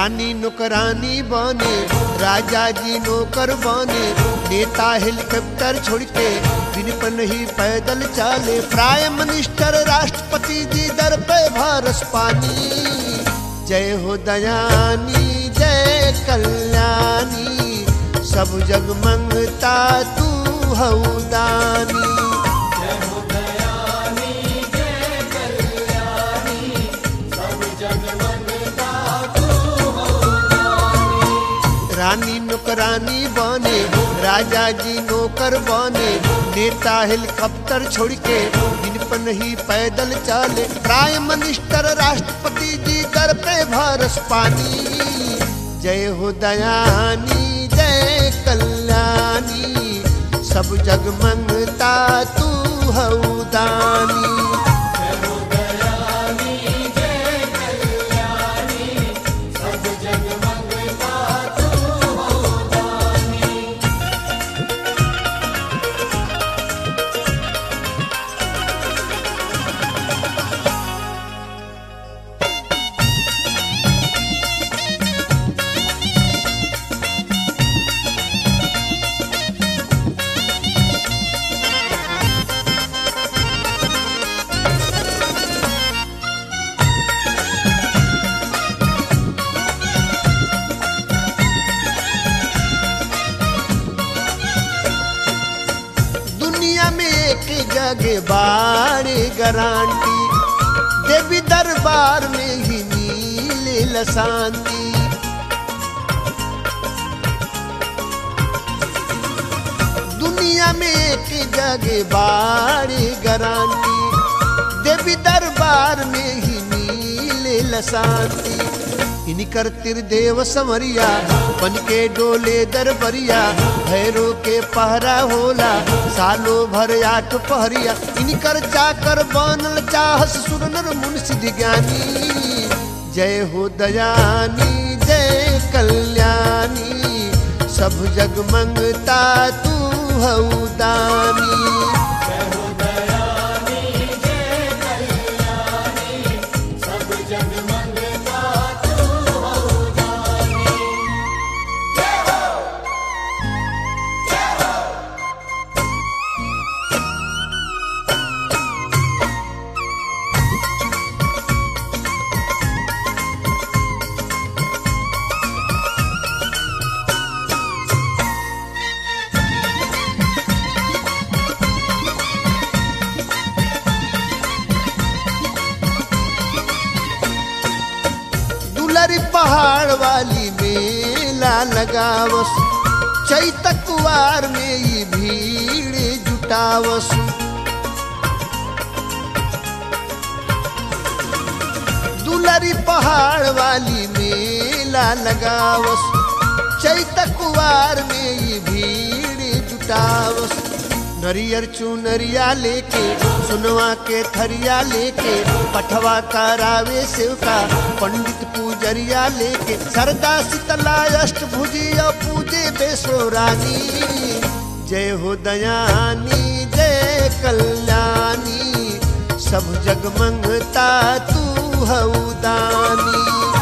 रानी नौकरानी बने राजा जी नौकर बने नेता हेलीकॉप्टर छोड़ के दिन पर नहीं पैदल चाले प्राइम मिनिस्टर राष्ट्रपति जी दर पे भारस पानी जय हो दयानी जय कल्याणी सब जग मंगता तू हौदानी रानी नौकरानी बने राजा जी नौकर बने नेता हेलीकॉप्टर छोड़ के दिन पर नहीं पैदल चले प्राइम मिनिस्टर राष्ट्रपति जी दर पे भारस पानी जय हो दयानी जय कल्याणी सब जग मंगता तू हौदानी दुनिया में एक जगह बाड़े गारंटी देवी दरबार में ही मिले शांति दुनिया में एक जगह बाड़े गारंटी देवी दरबार में ही मिले शांति इनकर देव समरिया बन के डोले दरबरिया भैरो के पहरा होला सालो भर आठ पहरिया इनकर चाकर बनल चाहस सुरनर मुंशी ज्ञानी जय हो दयानी जय कल्याणी सब जग मंगता तू हौदानी दुलरी पहाड़ वाली मेला लगावस चैत कुवार में ही भीड़ जुटावस दुलरी पहाड़ वाली मेला लगावस चैत कुवार में ही भीड़ जुटावस नरियर चुनरिया लेके सुनवा के थरिया लेके पठवा करावे सेवका पंडित पूजरिया लेके सरदा शीतला अष्टभुजी और पूजे बेसो रानी जय हो दयानी जय कल्याणी सब जग मंगता तू हौदानी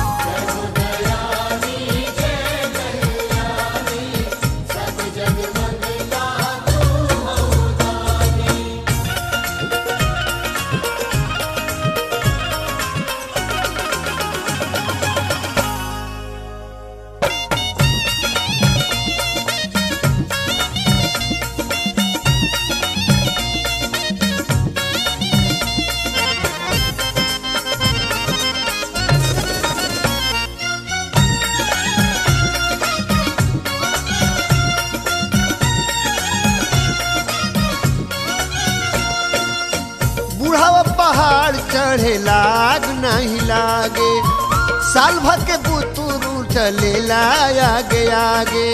बुढ़ावा पहाड़ चढ़े लाग नहीं लागे साल भर के बुतुरू चले आगे आगे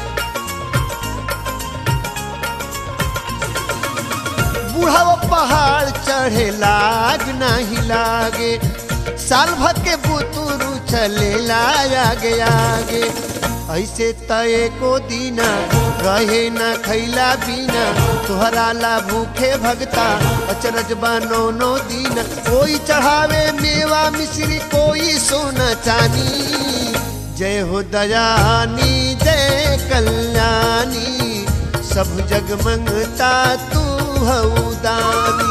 बुढ़ावा पहाड़ चढ़े लाग नहीं लागे साल भर के बुतुरू चले आगे आगे ऐसे तय को दीना रहे न खैला बीना तुहरा ला भूखे भगता अचरज बनो नो दीना कोई चढ़ावे मेवा मिश्री कोई सोना चानी जय हो दयानी जय कल्याणी सब जग मंगता तू हऊ दानी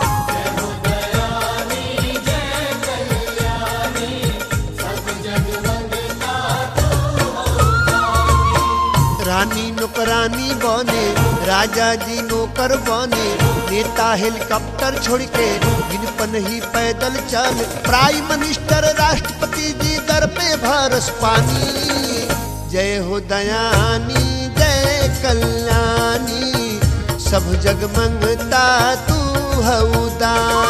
रानी नौकरानी बने राजा जी नौकर बने नेता हेलीकॉप्टर छोड़ के इन पन ही पैदल चल प्राइम मिनिस्टर राष्ट्रपति जी दर पे भरस पानी जय हो दयानी जय कल्याणी सब जग मंगता तू हऊ दानी